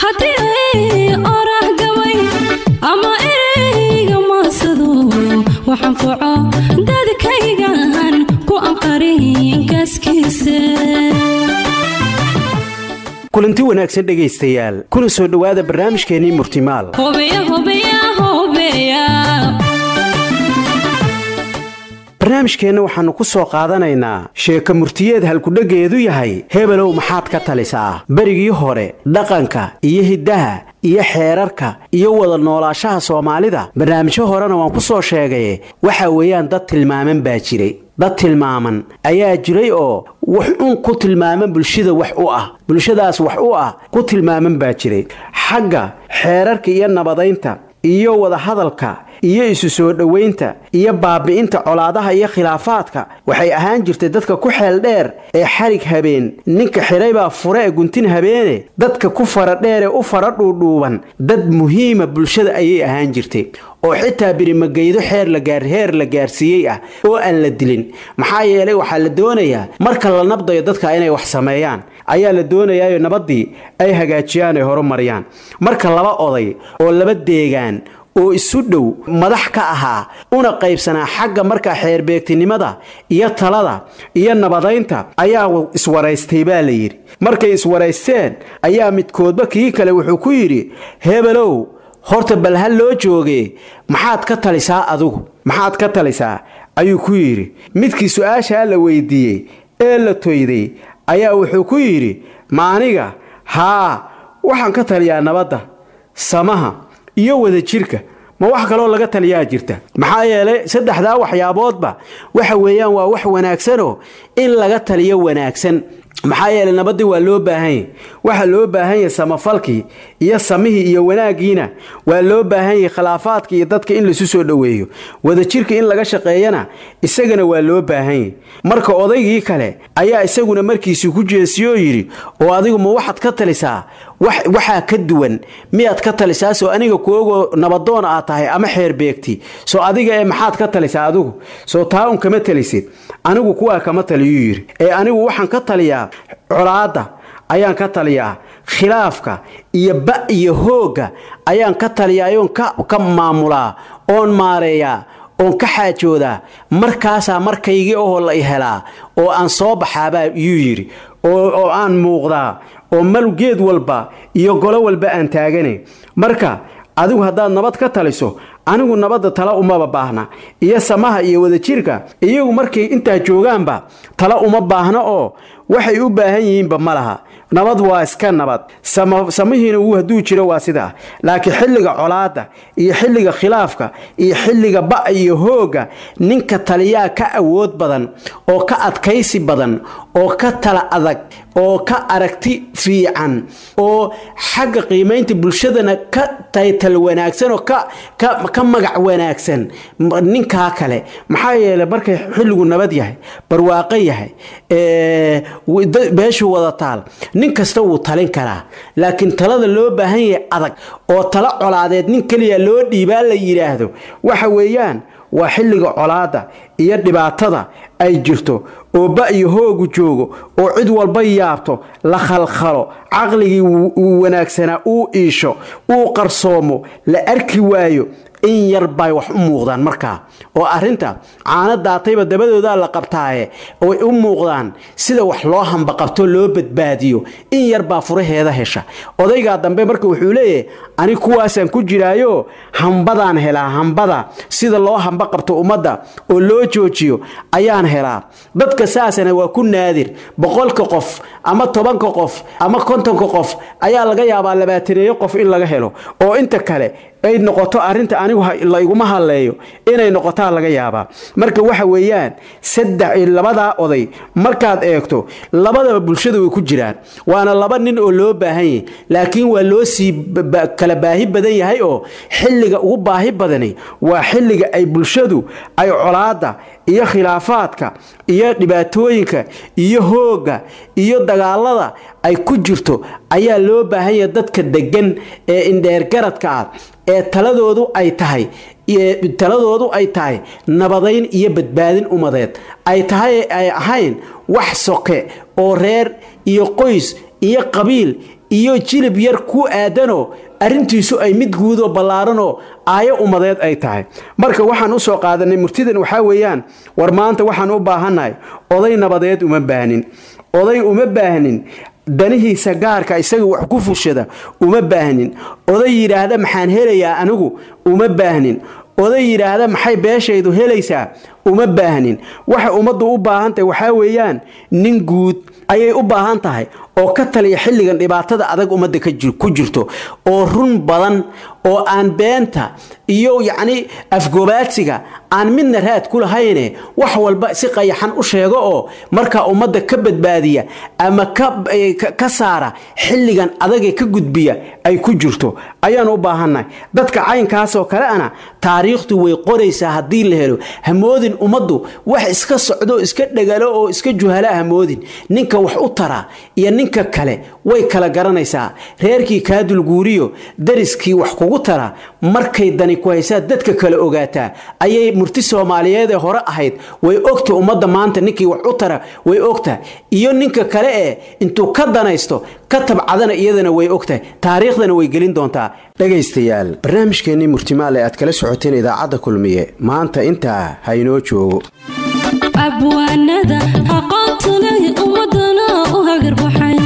haddii ay oraah gabay ama ereyga maasado waxaan foco dadkaygan ku anqarin kaaskiisa kulanti wanaagsan dhegaystayaal kuna soo dhowaada barnaamijkeennii murtimaal hobeya hobeya hobeya barnaamijkeenna waxaannu ku soo qaadanaynaa sheeko murtiyeed halkudheggeedu yahay hebelow maxaad ka talisaa berigii hore dhaqanka iyo hiddaha iyo xeerarka iyo wada noolaashaha soomaalida barnaamijyo horena waan ku soo sheegaye waxa weeyaan dad tilmaaman baa jiray dad tilmaaman ayaa jiray oo wax un ku tilmaaman bulshada wax u ah bulshadaas wax u ah ku tilmaaman baa jiray xagga xeerarka iyo nabadaynta iyo wadahadalka iyo isu soo dhowaynta iyo baabi'inta colaadaha iyo khilaafaadka waxay ahaan jirtay dadka ku xeel dheer ee xarig habeen ninka xidhaybaa fure ee guntin habeene dadka ku fara dheer ee u fara dhuudhuuban dad muhiima bulshada ayay ahaan jirtay oo xitaa birimageydo xeer heer la gaarsiiyey ah oo aan la dilin maxaa yeelay waxaa la doonayaa marka la nabdayo dadka inay wax sameeyaan ayaa la doonayaayo nabaddii ay hagaajiyaan ay horumariyaan marka laba oday oo laba deegaan oo isu dhow madax ka ahaa una qaybsanaa xagga markaa xeerbeegtinimada iyo talada iyo nabadaynta ayaa iswaraystay baa la yidhi markay iswaraysteen ayaa midkoodba kii kale wuxuu ku yidhi hebelow horta bal ha loo joogee maxaad ka talisaa adigu maxaad ka talisaa ayuu ku yidhi midkii su-aashaa la weydiiyey ee la toyday ayaa wuxuu ku yidhi maaniga haa waxaan ka taliyaa nabadda samaha iyo wadajirka ma wax kaloo laga taliyaa jirta maxaa yeelay saddexdaa waxyaaboodba waxa weeyaan waa wax wanaagsanoo in laga taliyo wanaagsan maxaa yeelay nabaddii waa loo baahanya waxaa loo baahan yahay samafalkii iyo samihii iyo wanaaggiina waa loo baahan yahay khilaafaadka iyo dadka in laisu soo dhoweeyo wadajirka in laga shaqeeyana isagana waa loo baahan yahy marka odaygii kale ayaa isaguna markiisii ku jeesiyoo yidhi oo adigu ma waxaad ka talisaa waxaa ka duwan miyaad ka talisaa soo aniga kuogoo nabadoon aad tahay ama xeer beegti soo adiga ee maxaad ka talisaa adigu soo taa un kama talisid anigu kuwaa kama taliyuu yidhi ee anigu waxaan ka taliyaa colaadda ayaan ka taliyaa khilaafka iyo ba iyo hoogga ayaan ka taliyaayoon ka maamulaa oon maareeyaa oon ka xaajoodaa markaasaa markaygii ohoo la i helaa oo aan soo baxaabaa yuu yidhi oo aan muuqdaa oo mal geed walba iyo golo walba aan taagane marka adigu haddaad nabad ka taliso anigu nabadda tala umaba baahna iyo samaha iyo wadajirka iyagu markay intaa joogaanba tala uma baahna oo waxay u baahan yihiinba ma laha nabad waa iska nabad samihiina wuu hadduu jiro waa sidaa laakiin xilliga colaadda iyo xilliga khilaafka iyo xilliga ba' iyo hoogga ninka taliyaa ka awood badan oo ka adkaysi badan oo ka tala adag oo ka aragti fiican oo xagga qiimaynta bulshadana ka taytal wanaagsan oo ka magac wanaagsan ninkaa kale maxaa yeelay markay xilligu nabad yahay barwaaqo yahay beeshu wada taal nin kasta wuu talin karaa laakiin talada loo baahan yahay adag oo tala colaadeed nin keliya loo dhiibaa la yidhaahdo waxa weeyaan waa xilliga colaadda iyo dhibaatada ay jirto oo ba iyo hoogu joogo oo cid walba yaabto la khalkhalo caqligii wanaagsanaa uu iisho uu qarsoomo la arki waayo in yar bay wax u muuqdaan markaa oo arrinta caano daatayba dabadoodaa la qabtaaye oy u muuqdaan sida wax loo hambaqabto loo badbaadiyo in yar baa furaheeda hesha odaygaa dambe marka wuxuu leeyahay ani kuwaasaan ku jiraayo hambadaan helaa hambada sida loo hamba qabto ummadda oo loo joojiyo ayaan helaa dadka saasana waa ku naadir boqolka qof ama tobanka qof ama kontonka qof ayaa laga yaabaa labaataneeyo qof in laga helo oo inta kale ay noqoto arrinta anigu la iguma hadleeyo inay noqotaa laga yaabaa marka waxa weeyaan saddex labadaa oday markaad eegto labadaba bulshada way ku jiraan waana laba nin oo loo baahan yahay laakiin waa loo sii kala baahi badan yahay oo xilliga ugu baahi badani waa xilliga ay bulshadu ay colaadda iyo khilaafaadka iyo dhibaatooyinka iyo hoogga iyo dagaalada ay ku jirto ayaa loo baahan yahay dadka deggan ee indheergaradka ah ee taladoodu ay tahay taladoodu ay tahay nabadayn iyo badbaadin ummadeed ay tahay ay ahayn wax soke oo reer iyo qoys iyo qabiil iyo jilib yar ku aadanoo arrintiisu ay mid guudoo ballaaranoo aayo ummadeed ay tahay marka waxaan u soo qaadanay murtidan waxaa weeyaan war maanta waxaan u baahannahay oday nabadeed uma baahnin oday uma baahnin danihiisa gaarka isaga wax ku fushada uma baahnin oday yidhaahda maxaan helayaa anigu uma baahnin oday yidhaahda maxay beeshaydu helaysaa uma baahnin waxa ummaddu u baahan tahay waxaa weeyaan nin guud ayay u baahan tahay oo ka taliya xilligan dhibaatada adag ummadda ku jirto oo run badan oo aan beenta iyo yacni afgobaadsiga aan midna raad ku lahayne wax walba si qayaxan u sheego oo markaa ummadda ka badbaadiya ama ka saara xilligan adagee ka gudbiya ay ku jirto ayaan u baahannahay dadka caynkaasoo kale ana taariikhdu way qoraysaa haddii la helo hamoodin ummaddu wax iska socdo iska dhagalo oo iska juhala hamoodin ninka wax u tara iyo ninka kale way kala garanaysaa reerkii kaadulguuriyo dariskii wax kugu tara markay dani ku haysaa dadka kale ogaataa ayay murti soomaaliyeed ee hore ahayd way ogta ummadda maanta ninkii wax u tara way ogtahay iyo ninka kale ee intuu ka danaysto ka tabcadana iyadana way ogtahay taariikhdana way gelin doontaa dhegaystayaal barnaamijkeennii murtimaale aad kala socoteen idaacadda kulmiye maanta intaa ha inoo joogo abwaanada aqoonta leh ummadana u hagarbaxay